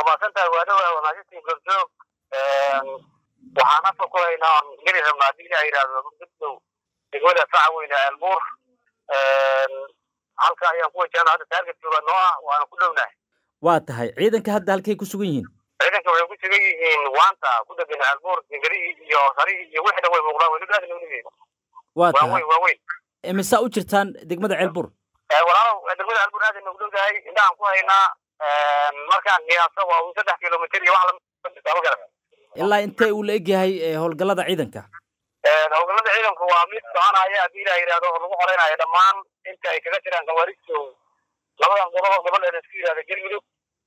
maasantahay waa dhowaa wanaajintii gorjoog waxaan afka ku haynaa oon geli rabnaa haddii ilaha yidhaahdo muddow degmada saca weyne eelbuur halka ayaan ku wajahna hadda taarget jooga noo ah waana ku dhownahay waa tahay ciidanka hadda halkay ku sugan yihiin ciidanka waxay ku sugan yihiin waanta ku degan eelbuur dingarihii iyo sarihii iyo wixii dhan way muuqdaan weli aad nolihii waa waa tahay weyn waa weyn imisaa u jirtaan degmada ceelbur walaalow degmada eelbuur aad aynu dhowdahay indhahaan ku haynaa markaan qiyaaso waa un saddex kilomitir iyo wax lamama garata ilaa intee uu la egyahay eh, howlgallada ciidanka howlgallada ciidanku waa mid soconaya haddii ilaha yidhahdo oo lagu qoreynayo dhammaan inta ay kaga jiraan khawaaristu labadan gobob gobol ee laisku yidhahdo galmudug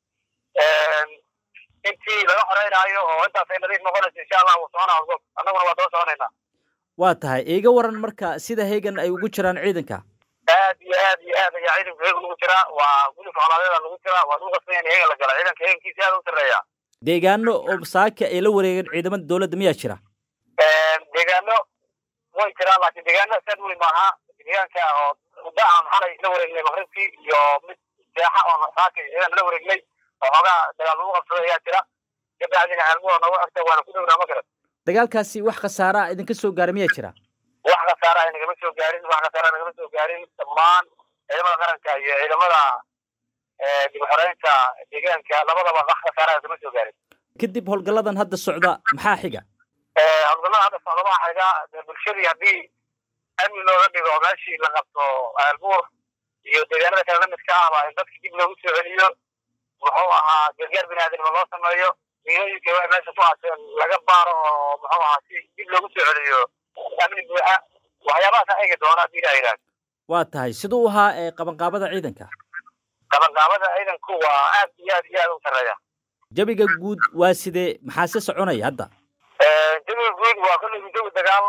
intii laga xoreynaayo oo intaasay nadiif noqonayso insha allah wuu soconaa howlgab annaguna waa daba soconaynaa waa tahay iiga waran marka sida heegan ay ugu jiraan ciidanka aad iyo aad iyo aad ayaa ciidanku heega lagu jiraa waa gulif colaadeeda lagu jiraa waa lagu qasbaya in heega la gala ciidanka heegankiisa aad u sarreeya deegaano oo saaka ay la wareegeen ciidamada dowladda miyaa jira deegaano way jiraan laakiin deegaano saad weli maaha deegaanka oo muddo aan xalay la wareegnay maqribkii iyo mid seexa oo saaka ciidan la wareegnay oo xoogaa dagaal lagu qabsaday ayaa jira kabacdina aalmuha nooga agta waana ku dhownaa ma garan dagaalkaasi wax khasaara ah idinka soo gaara miyaa jira wax khasaara ay nagama soo gaarin wax khasaara nagama soo gaarin dhammaan ciidamada qaranka iyo ciidamada dib u xoreynta deegaanka labadaba wax khasaara nagama soo gaarin kadib howlgalladan hadda socda maxaa xiga howlgallada hadda socda waxaa xiga dee bulshadii haddii amni looga dhigo meeshii la qabto aalbuur iyo deegaanada kale lamidka ahba in dadka dib loogu soo celiyo muxuu ahaa gargaar biniaadanimo loo sameeyo miilooyinka wax meesha ku haaseen laga baaro oo muxuu ahaa si dib loogu soo celiyo amni buuxa waxyaabahaas eegi doona haddii ilaha yidhahdo waa tahay siduu u ahaa ee qabanqaabada ciidanka qabanqaabada ciidanku waa aad iyo aad iyo aad u sarreeya jabiga guud waa sidee maxaa se soconaya hadda jawiga guud waa kolleygu jawi dagaal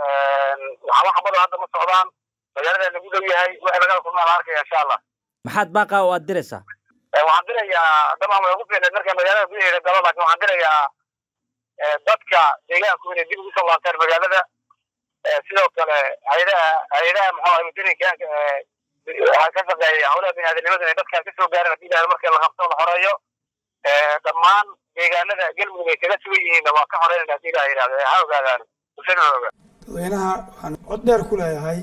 waxba xabado hadda ma socdaan magaalada lagu dhow yahay wixii lagala kulmaa la arkaya insha allah maxaad baaqa oo aad diraysaa waxaan dirayaa dabcan way ugu fiicneed markay magaalada gudaheeda galo laakiin waxaan dirayaa dadka deegaanku inay dib ugu soo laabtaan magaalada sidoo kale hay-adaha hay-adaha muxuu ahay wadooyinkaanka waxaa ka shaqeeya howlaha biniaadanimada inay dadkaan kasoo gaaran haddii ilahay markii la qabto la xoreeyo dhammaan deegaanada galmudug ay kaga sugan yihiinna waa ka xoreynayna haddii ilaha yidhahdo ha ogaadaan bulshada ha ogaa dadweynaha waxaan cod dheer ku leeyahay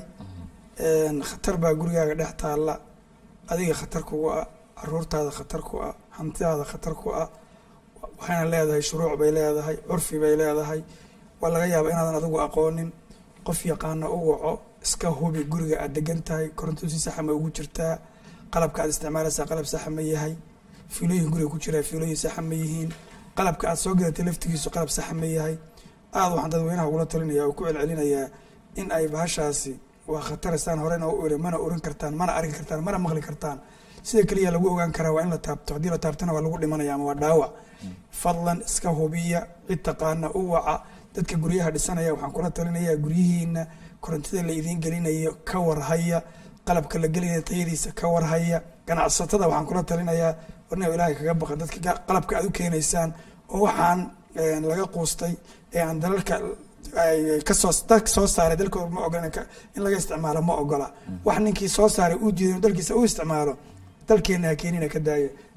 khatar baa gurigaaga dhex taalla adiga khatar kugu ah caruurtaada khatar ku ah hantidaada khatar ku ah waxayna leedahay shuruuc bay leedahay curfi bay leedahay waa laga yaaba inaadan adigu aqoonin qof yaqaana u waco iska hubi guriga aad degan tahay koronto si saxa ma ugu jirtaa qalabka aad isticmaalaysaa qalab saxa ma yahay fiilooyin guriga ku jiraa fiilooyin saxa ma yihiin qalabka aad soo gadatay laftigiisu qalab saxa ma yahay aada waxaan dadweynaha ugula talinaya oo ku celcelinayaa in ay bahashaasi waa khataristaan horena u iri mana oran kartaan mana arki kartaan mana maqli kartaan sida keliya lagu ogaan karaa waa in la taabto haddii la taabtana waa lagu dhimanaya ama waa dhaawac fadlan iska hubiya cid taqaana u waca dadka guryaha dhisanaya waxaan kula talinayaa guryihiina korontida la idiin gelinayo ka warhaya qalabka la gelinaya tayadiisa ka warhaya ganacsatada waxaan kula talinayaa warna ilaahay kaga baqan dadka qalabka aad u keenaysaan oo waxaan laga quustay ee aan dalalka kasoo dalka soo saaray dalkooda ma ogola in laga isticmaalo ma ogola wax ninkii soo saaray uu diiday dalkiisa u isticmaalo dalkeena ha keenina ka daaya